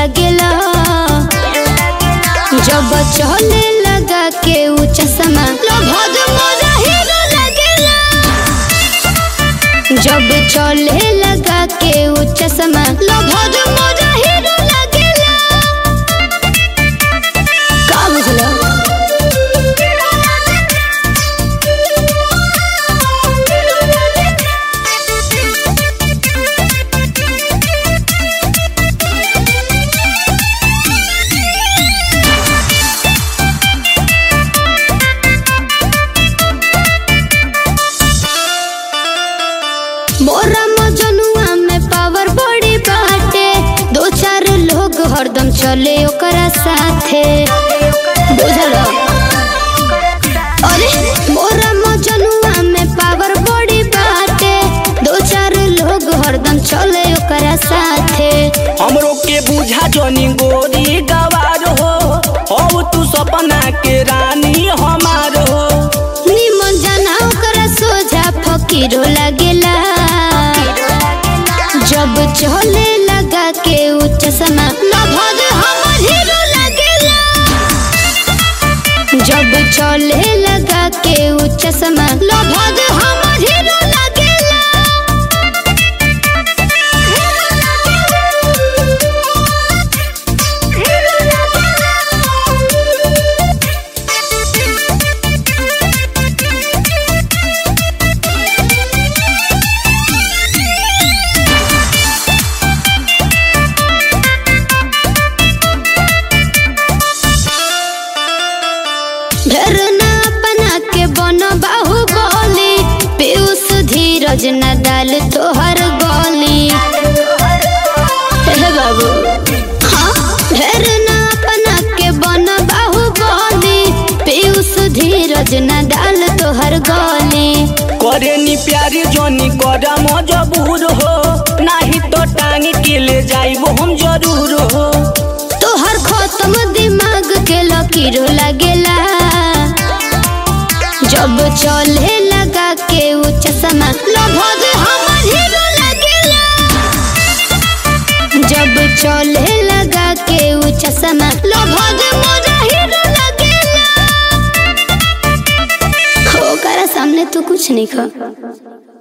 लागेला जब चले लगा के ऊ चश्मा लभद मोरा हीरो लागेला जब चले लगा के ऊ चश्मा लभद मोरा हीरो लागेला का बुझला मोरा मजनुआ में पावर बड़ी बाटे दो चार लोग हरदम चले ओकरा साथे बुझल अरे मोरा मजनुआ में पावर बड़ी बाटे दो चार लोग हरदम चले ओकरा साथे हमरो के बुझा जनी गोरी गवार हो हो तू सपना के रानी हमार हो निमन जाना ओकरा सोझा फकीरो लागेला जब चले लगा के ऊ चश्मा लभद हमर हीरो लागेला जब चले लगा के ऊ चश्मा लभद हमर हीरो लागेला ढेर ना अपना के बन बाहुबली पीयूष धीरज न डाल तोहर गली हे बाबू हाँ ढेर ना अपना के बन बाहुबली पीयूष धीरज न डाल तोहर गली करे नी प्यारी जनी करा मजबूर हो नाही तो टांग के ले जाइबो हम जरूर हो तोहर खत्म दिमाग के लकीर लागेला जब चले लगा के ऊ चश्मा लभद हमर हीरो लागेला जब चले लगा के ऊ चश्मा लभद मोरा हीरो लागेला ओकरा सामने तू कुछ नहीं खा